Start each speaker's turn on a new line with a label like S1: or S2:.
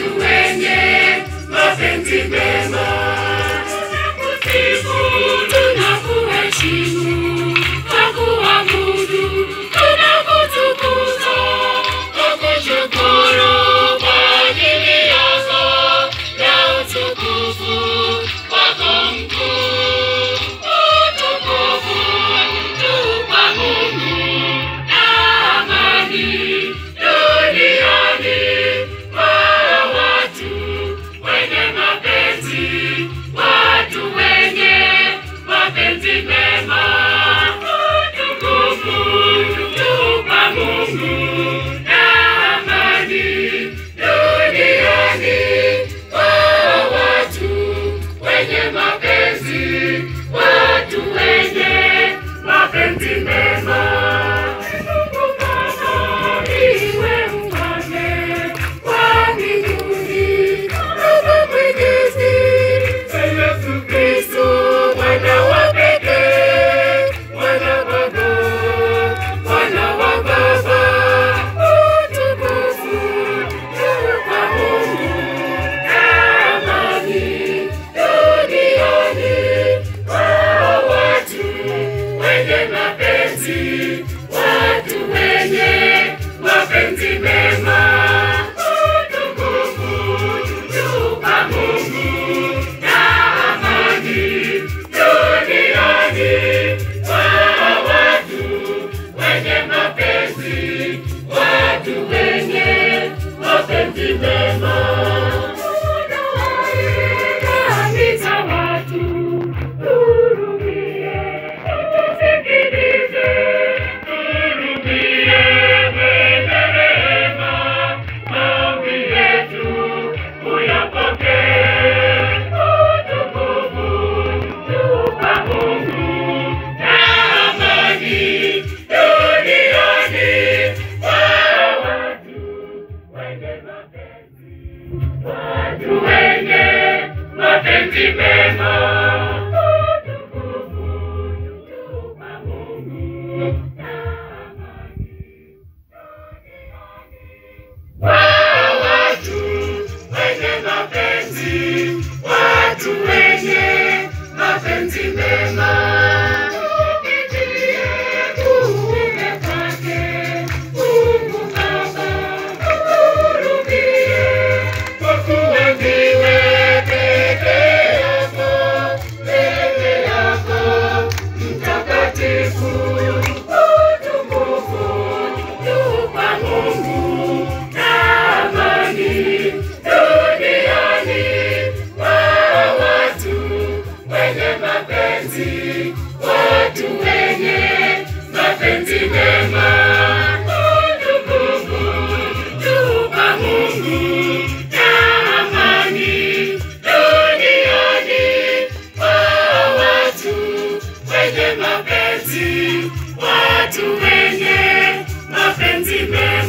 S1: watu wenye mapenzi mema. Tunakusifu, tunakuheshimu, twakuabudu, tunakutukuza, twakushukuru kwa ajili yako na utukufu wako mkuu. Utukufu tu kwa Mungu na amani duniani kwa watu wenye mapenzi, watu wenye mapenzi mema. Utukufu tu kwa Mungu na amani duniani kwa watu wenye mapenzi, watu wenye mapenzi mema. Mungu Baba, iwe ufalme wa mbinguni, Baba Mwenyezi, Yesu Kristo, Mwana wa pekee, Mwana wa Baba, Mwana wa Baba, utukufu tu kwa Mungu na amani duniani kwa watu wenye mapenzi, watu wenye mapenzi mema. Utukufu tu kwa Mungu na amani duniani kwa watu wenye mapenzi, watu wenye mapenzi mema. Dhambi za watu tuhurumie, utusikilize, tuhurumie, mwenye rehema, maombi yetu uyapokee. Utukufu tu kwa Mungu na amani duniani kwa watu wenye mapenzi watu wenye mapenzi mema. Utukufu tu kwa Mungu na amani duniani kwa watu wenye mapenzi, watu wenye mapenzi mema. Tupitie kuume kwake Mungu Baba, tuhurumie kwa kuwa ndiwe peke yako, peke yako mtakatifu. Utukufu tu kwa Mungu na amani duniani kwa watu wenye mapenzi, watu wenye mapenzi mema. Utukufu tu kwa Mungu na amani duniani kwa watu wenye mapenzi, watu wenye mapenzi mema.